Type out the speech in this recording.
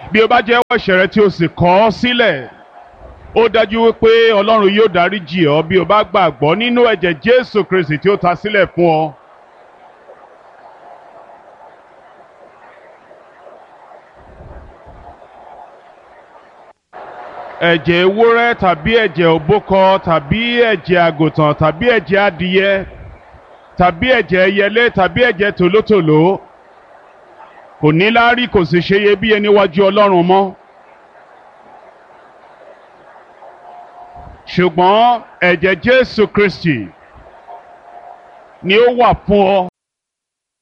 bí o bá jẹ́wọ́ ẹ̀ṣẹ̀ rẹ tí o sì kọ̀ ọ́ sílẹ̀ ó dájú wípé ọlọ́run yóò dáríjì ọ́ bí o bá gbàgbọ́ nínú ẹ̀jẹ̀ jésù kristi tí ó ta sílẹ̀ fún ọ. ẹ̀jẹ̀ ewúrẹ́ tàbí ẹ̀jẹ̀ òbúkọ tàbí ẹ̀jẹ̀ àgùntàn tàbí ẹ̀jẹ̀ adìyẹ tàbí ẹ̀jẹ̀ ẹyẹlé tàbí ẹ̀jẹ̀ tòlótòló kò ní láárí kò sì ṣe iyebíye níwájú ọlọ́run mọ́. ṣùgbọ́n ẹ̀jẹ̀ jésù kristi ni ó wà fún ọ